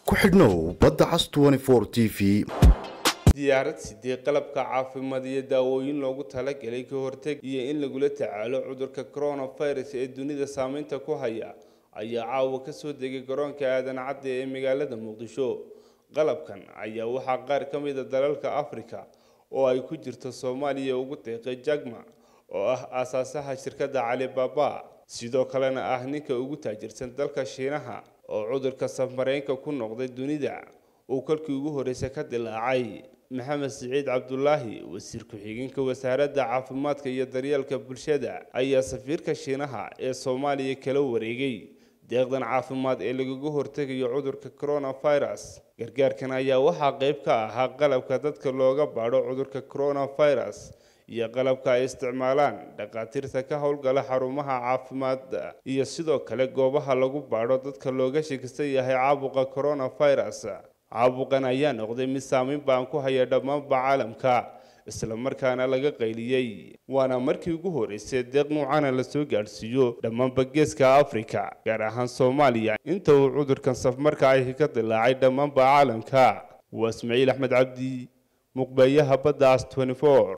ku xidhnow badda cas t v diyaarad sidee qalabka caafimaad iyo daawooyin loogu talagalay ka horteg iyo in lagula tacaalo cudurka coronavirus ee dunida saameynta ku haya ayaa caawa kasoo degay garoonka aadan cadde ee magaalada muqdisho qalabkan ayaa waxaa qaar ka mid a dalalka africa oo ay ku jirto soomaaliya ugu deeqay jagma oo ah aasaasaha shirkadda calibaba sidoo kalena ah ninka ugu taajirsan dalka shiinaha oo cudurka safmareenka ku noqday dunida uu kolkii ugu horreysay ka dilaacay maxamed siciid cabdulaahi wasiir ku-xigeenka wasaaradda caafimaadka iyo daryeelka bulshada ayaa safiirka shiinaha ee soomaaliya kala wareegay deeqdan caafimaad ee lagaga hortegayo cudurka coronavirus gargaarkan ayaa waxaa qayb ka ahaa qalabka dadka looga baadho cudurka coronavirus iyo qalabka ay isticmaalaan dhakhaatiirta ka howlgala xarumaha caafimaadda iyo sidoo kale goobaha lagu baadho dadka looga shakisan yahay caabuqa coronavirus caabuqan ayaa noqday mid saameyn baan ku haya dhammaanba caalamka isla markaana laga qayliyey waana markii ugu horreysay deeq nuucana lasoo gaadhsiiyo dhammaanba geeska africa gaar ahaan soomaaliya inta uu cudurkan safmarka ahi ka dilaacay dhammaanba caalamka waa ismaaciil axmed cabdi muqbeeyaha badda as